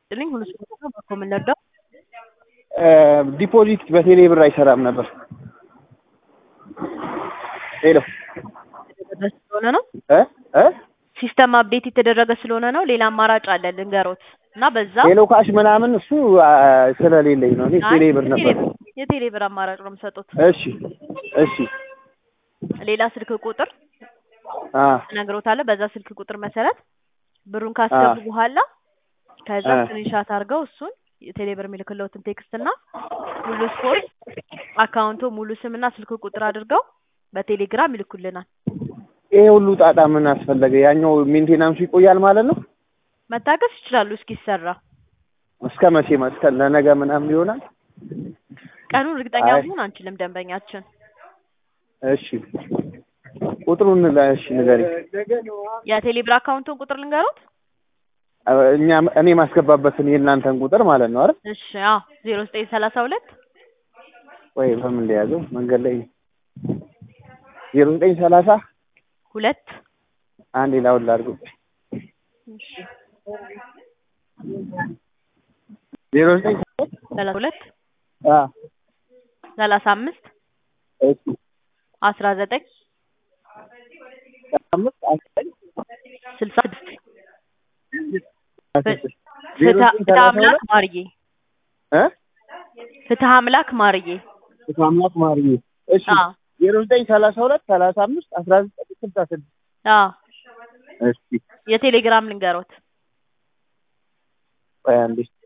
ልኝ ሁሉ ስፖርት ነው በኮ የምንረዳው ዲፖዚት በቴሌ ብር አይሰራም ነበር። ሄሎ የተደረገ ስለሆነ ነው እ እ ሲስተም አፕዴት የተደረገ ስለሆነ ነው። ሌላ አማራጭ አለ ልንገሮት እና በዛ ሄሎ ካሽ ምናምን እሱ አ፣ ስለሌለኝ ነው። እኔ ቴሌ ብር ነበር። የቴሌ ብር አማራጭ ነው የምሰጡት። እሺ እሺ ሌላ ስልክ ቁጥር አ እነግሮታለሁ። በዛ ስልክ ቁጥር መሰረት ብሩን ካስገቡ አ። በኋላ ከዛ አ። ስክሪንሻት አድርገው እሱን የቴሌ ብር የሚልክለውትን ቴክስት እና ሙሉ ስፖርት አካውንቶ ሙሉ ስምና ስልክ ቁጥር አድርገው በቴሌግራም ይልኩልናል። ይሄ ሁሉ ጣጣ ምን አስፈለገ? ያኛው ሜንቴናንሱ ይቆያል ማለት ነው። መታገስ ይችላሉ እስኪሰራ። እስከ መቼ? እስከ ለነገ ምናምን ይሆናል። ቀኑን እርግጠኛ አይ። መሆን አንችልም። ደንበኛችን እሺ ቁጥሩን ላ- እሺ ንገሪኝ። የቴሌ ብር አካውንቱን ቁጥር ልንገሩት። አ፣ እኛ እኔ ማስገባበትን የእናንተን ቁጥር ማለት ነው አይደል? እሺ አዎ ዜሮ ዘጠኝ ሰላሳ ሁለት ወይ በምን ሊያዘው መንገድ ላይ ዜሮ ዘጠኝ ሰላሳ ሁለት አንድ ላውን ላድርገው ዜሮ ዘጠኝ ሰላሳ ሁለት አ ሰላሳ አምስት እሺ አስራ ዘጠኝ አምስት አስር ስልሳ ስድስት ስድስት ዜሮ ፍትሐ ዘጠኝ ፍትሐ ሰላሳ አምላክ ሁለት ማርዬ እ ፍትሐ አምላክ ማርዬ ፍትሐ አምላክ ማርዬ እሺ አዎ ዜሮ ዘጠኝ ሰላሳ ሁለት ሰላሳ አምስት አስራ ዘጠኝ ስልሳ ስድስት አዎ እሺ የቴሌግራም ልንገሮት ቆይ አንዴ